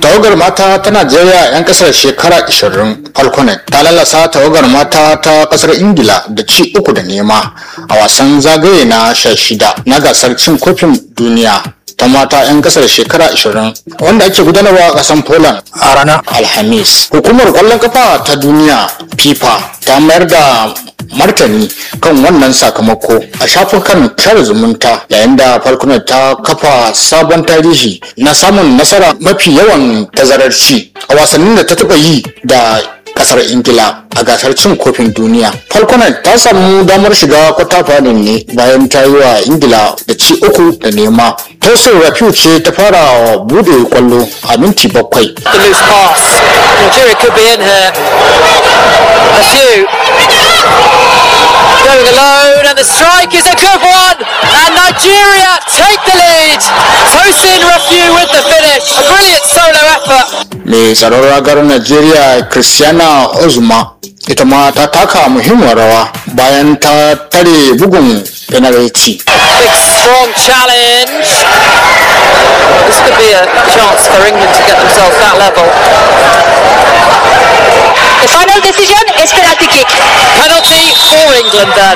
tawagar mata ta najeriya 'yan kasar shekara 20 falconet ta lalasa tawagar mata ta kasar ingila da ci uku da nema a wasan zagaye na sha shida na gasar cin kofin duniya ta mata 'yan kasar shekara 20 wanda ake gudanarwa a kasan poland a ranar alhamis hukumar kwallon kafa ta duniya fifa ta mayar da martani kan wannan sakamako a shafukan share zumunta yayin da falconet ta kafa sabon tarihi na samun nasara mafi yawan tazarar ci a wasannin da ta taba yi da kasar ingila a gasar cin kofin duniya falconet ta samu damar shiga kwata fadin ne bayan ta yi wa ingila da ci uku da nema tosin rafiu ce ta fara bude kwallo a minti bakwai The loose pass. Nigeria could be in here. A few. Going alone, and the strike is a good one. And Nigeria take the lead. Tosin Rafiu with the finish. A brilliant solo effort. mai tsaron ragar najeriya christiana ozuma ita ma ta taka muhimmiyar rawa bayan ta tare bugun penalty Big strong challenge. This could be a chance for England to get themselves that level. The final decision is penalty kick. Penalty for England then.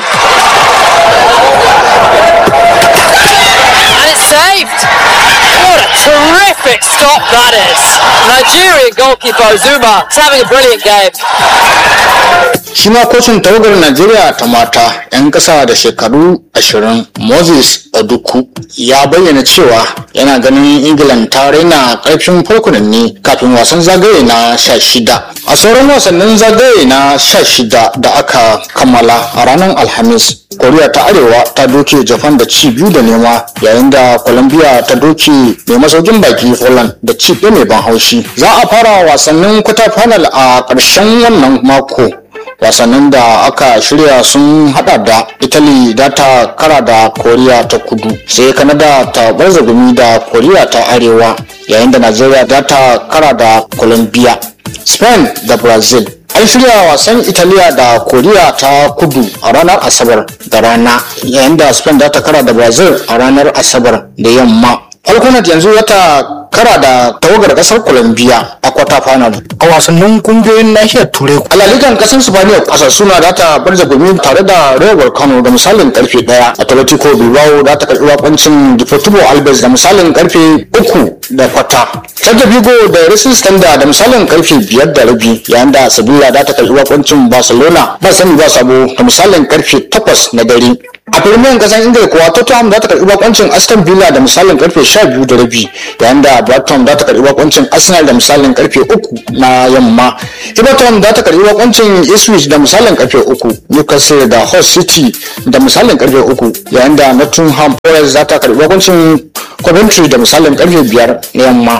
And it's saved. What a terrific stop that is. Nigerian goalkeeper Zuma is having a brilliant game. shi ma kocin tawagar najeriya ta mata 'yan kasa da shekaru 20 moses oduku ya bayyana cewa yana ganin england ta raina karfin farkunan ne kafin wasan zagaye na 16 a sauran wasannin zagaye na 16 da aka kammala a ranar alhamis koriya ta arewa ta doke japan da ci biyu da nema yayin da colombia ta doke mai masaukin baki poland da ci ɗaya mai ban haushi za a fara wasannin kwata final a ƙarshen wannan mako wasannin da aka shirya sun hada da italy da ta kara da koriya ta kudu sai kanada ta barza gumi da koriya ta arewa yayin da nigeria za ta kara da colombia spain da brazil an shirya wasan italiya da koriya ta kudu a ranar asabar da rana yayin da spain za ta kara da brazil a ranar asabar da yamma falconet yanzu wata kara da tawagar kasar colombia a kwata final a wasannin kungiyoyin nahiyar turai alalikan kasar spaniya kasar suna da ta barza gumi tare da rewar kano da misalin karfe daya atletico bilbao da ta karbi wakoncin deportivo alves da misalin karfe uku da kwata Celta Vigo da Racing Standard da misalin karfe biyar da rabi yayin da Sevilla da ta karbi wakoncin Barcelona ba sani ba sabo da misalin karfe takwas na dare a firmin kasan ingila kuwa tottenham za ta karbi bakoncin aston villa da misalin karfe 12 da rabi yayin da brighton za ta karbi bakoncin arsenal da misalin karfe 3 na yamma everton za ta karbi bakoncin ipswich da misalin karfe 3 newcastle da hull city da misalin karfe 3 yayin da nottingham forest za ta karbi bakoncin coventry da misalin karfe 5 na yamma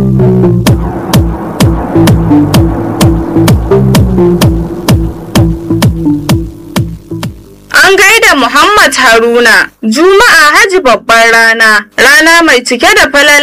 An gaida Muhammad Haruna, Juma'a Haji babbar rana, rana mai cike da falala